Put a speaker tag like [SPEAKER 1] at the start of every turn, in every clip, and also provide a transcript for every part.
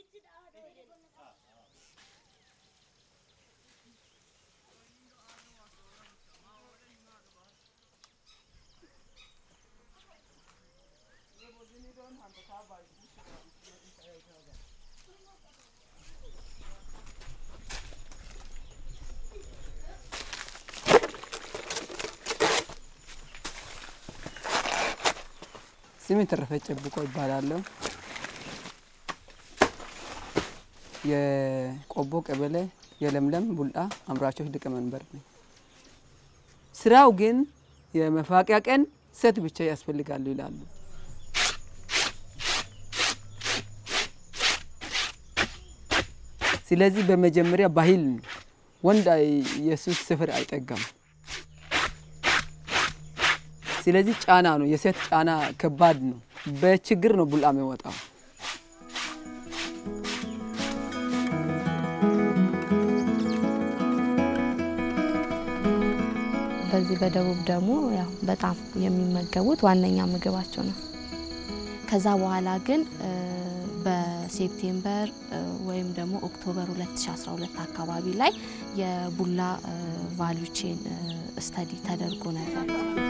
[SPEAKER 1] ስሜ ተረፈ ጨብቆ ይባላለሁ። የቆቦ ቀበሌ የለምለም ቡልአ አምራቾች ሊቀመንበር ነኝ። ስራው ግን የመፋቂያ ቀን ሴት ብቻ ያስፈልጋሉ ይላሉ። ስለዚህ በመጀመሪያ ባህል ነው። ወንድ የሱስ ስፍር አይጠጋም። ስለዚህ ጫና ነው፣ የሴት ጫና ከባድ ነው። በችግር ነው ቡልአ የሚወጣው።
[SPEAKER 2] በዚህ በደቡብ ደግሞ ያው በጣም የሚመገቡት ዋነኛ ምግባቸው ነው። ከዛ በኋላ ግን በሴፕቴምበር ወይም ደግሞ ኦክቶበር 2012 አካባቢ ላይ የቡላ ቫሉ ቼን ስተዲ ተደርጎ ነበር።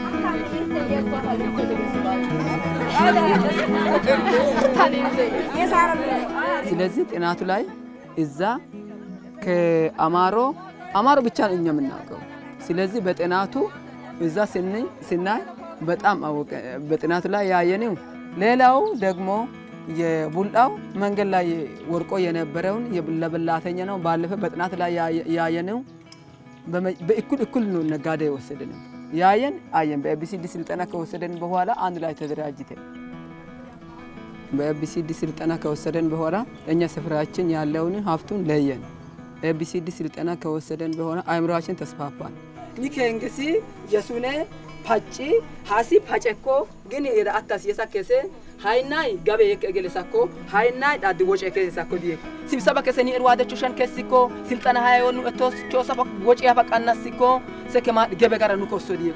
[SPEAKER 1] ስለዚህ ጥናቱ ላይ እዛ ከአማሮ አማሮ ብቻ ነው እኛ የምናውቀው። ስለዚህ በጥናቱ እዛ ስናይ በጣም አወቀ። በጥናቱ ላይ ያየነው ሌላው ደግሞ የቡላው መንገድ ላይ ወርቆ የነበረውን ለበላተኛ ነው። ባለፈ በጥናት ላይ ያየነው በእኩል እኩል ነው ነጋዴ የወሰደን ያየን አየን። በኤቢሲዲ ስልጠና ከወሰደን በኋላ አንድ ላይ ተደራጅተን በኤቢሲዲ ስልጠና ከወሰደን በኋላ እኛ ስፍራችን ያለውን ሀብቱን ለየን። ኤቢሲዲ ስልጠና ከወሰደን በኋላ አእምሯችን ተስፋፋል። ኒከንገሲ የሱኔ ፓጪ ሀሲ ፓጨኮ ግን የዳአታስ የሳከሴ ሃይናይ ገቤ የከገለሳኮ ሃይናይ ዳድ ወጪ የከሰሳኮ ዲየ ሲብሰባ ከሰኒ እርዋደቹ ሸን ከሲኮ ስልጠና ሃይወኑ እቶስ ቾሰባ ወጪ ያፈቃናሲኮ ሰከማ ገበ ጋር ኑ ኮሶ ዲየ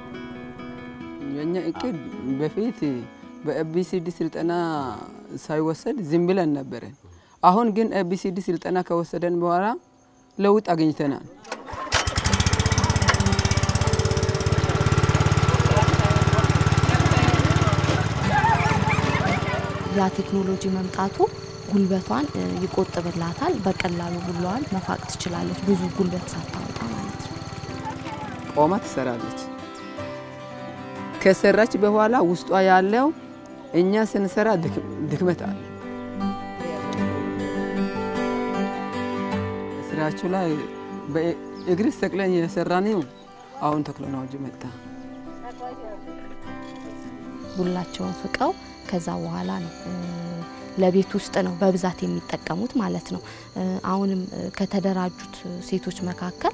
[SPEAKER 1] የኛ እቅድ በፊት በኤቢሲዲ ስልጠና ሳይወሰድ ዝም ብለን ነበረን። አሁን ግን ኤቢሲዲ ስልጠና ከወሰደን በኋላ ለውጥ አግኝተናል።
[SPEAKER 2] ያ ቴክኖሎጂ መምጣቱ ጉልበቷን ይቆጥብላታል። በቀላሉ ቡላዋን መፋቅ ትችላለች፣ ብዙ ጉልበት ሳታወጣ ማለት ነው።
[SPEAKER 1] ቆማ ትሰራለች። ከሰራች በኋላ ውስጧ ያለው እኛ ስንሰራ ድክመት አለ። ስራችሁ ላይ በእግር ሰቅለን የሰራነው አሁን ቴክኖሎጂ መጣ።
[SPEAKER 2] ቡላቸውን ፍቀው ከዛ በኋላ ነው ለቤት ውስጥ ነው በብዛት የሚጠቀሙት ማለት ነው። አሁንም ከተደራጁት ሴቶች መካከል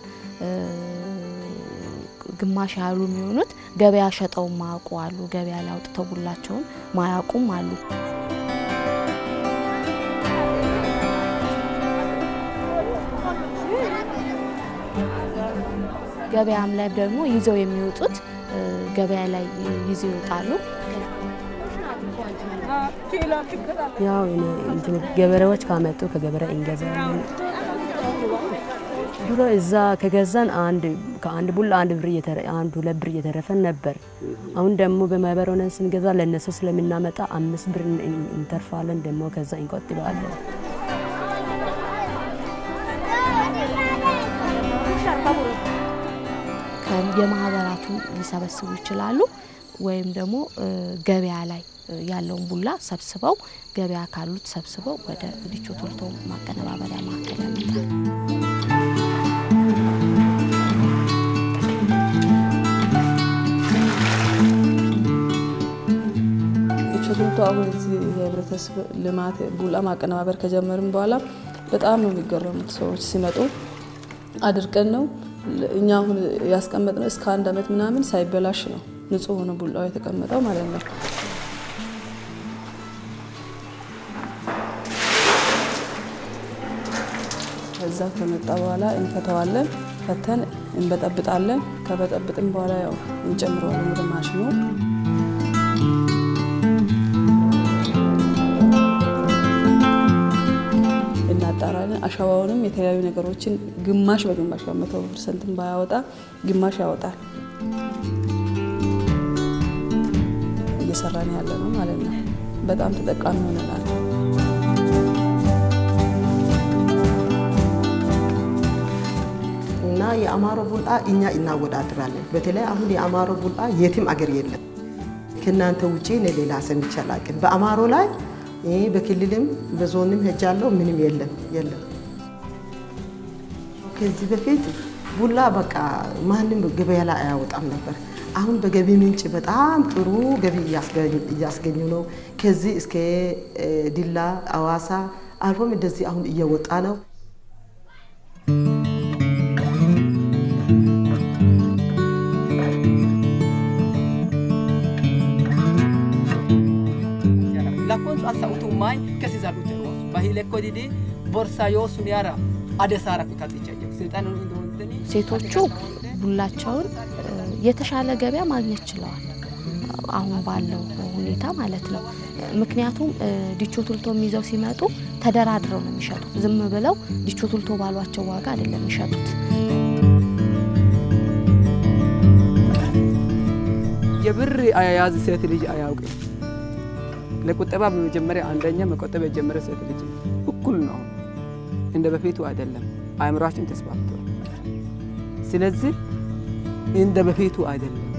[SPEAKER 2] ግማሽ ያህሉ የሚሆኑት ገበያ ሸጠው ማያውቁ አሉ። ገበያ ላይ አውጥተው ቡላቸውን ማያውቁም አሉ። ገበያም ላይ ደግሞ ይዘው የሚወጡት ገበያ ላይ ይዘው ይወጣሉ።
[SPEAKER 3] ያው ገበሬዎች ካመጡ ከገበሬ እንገዛለን። ድሮ እዛ ከገዛን አንድ ከአንድ ቡላ አንድ ብር አንድ ሁለት ብር እየተረፈን ነበር። አሁን ደግሞ በማህበር ሆነን ስንገዛ ለእነሱ ስለምናመጣ አምስት ብር እንተርፋለን። ደግሞ ከዛ እንቆጥባለን።
[SPEAKER 2] የማህበራቱ ሊሰበስቡ ይችላሉ። ወይም ደግሞ ገበያ ላይ ያለውን ቡላ ሰብስበው ገበያ ካሉት ሰብስበው ወደ ዲቾ ቶልቶ ማቀነባበሪያ ማዕከል ያመጣል።
[SPEAKER 4] ዲቾ ቶልቶ አሁን እዚህ የህብረተሰብ ልማት ቡላ ማቀነባበር ከጀመርን በኋላ በጣም ነው የሚገረሙት ሰዎች ሲመጡ አድርቀን ነው እኛ አሁን ያስቀመጥነው እስከ አንድ አመት ምናምን ሳይበላሽ ነው ንጹህ ሆኖ ቡላው የተቀመጠው ማለት ነው። ከዛ ከመጣ በኋላ እንፈተዋለን። ፈተን እንበጠብጣለን። ከበጠብጥን በኋላ ያው እንጨምረዋለን ወደ ማሽኑ። አሸዋውንም የተለያዩ ነገሮችን ግማሽ በግማሽ መቶ ፐርሰንትን ባያወጣ ግማሽ ያወጣል። እየሰራን ያለ ነው ማለት ነው። በጣም ተጠቃሚ ሆነናል።
[SPEAKER 5] እና የአማሮ ቡላ እኛ እናወዳድራለን። በተለይ አሁን የአማሮ ቡላ የትም አገር የለም። ከእናንተ ውጪ እኔ ሌላ ሰምቼ አላውቅም። በአማሮ ላይ ይህ በክልልም በዞንም ሄጃለሁ። ምንም የለም የለም። ከዚህ በፊት ቡላ በቃ ማንም ገበያ ላይ አያወጣም ነበር። አሁን በገቢ ምንጭ በጣም ጥሩ ገቢ እያስገኙ ነው። ከዚህ እስከ ዲላ፣ አዋሳ አልፎም እንደዚህ አሁን እየወጣ ነው።
[SPEAKER 1] lakkoon asa'utu maay kasi zaluute roos bahile ko didi ቦርሳ yoo ሱኒያራ አደሳራ ኩታጥቻ ስልጣን እንደሆነ
[SPEAKER 2] ሴቶቹ ቡላቸውን የተሻለ ገበያ ማግኘት ችለዋል። አሁን ባለው ሁኔታ ማለት ነው። ምክንያቱም ዲቾ ቱልቶ ይዘው ሲመጡ ተደራድረው ነው የሚሸጡት። ዝም ብለው ዲቾ ቱልቶ ባሏቸው ዋጋ አይደለም የሚሸጡት።
[SPEAKER 1] የብር አያያዝ ሴት ልጅ አያውቅም። ለቁጠባ በመጀመሪያ አንደኛ መቆጠብ የጀመረ ሴት ልጅ እኩል ነው። እንደ በፊቱ አይደለም። አእምሯችን ተስፋፍቷል። ስለዚህ እንደ በፊቱ አይደለም።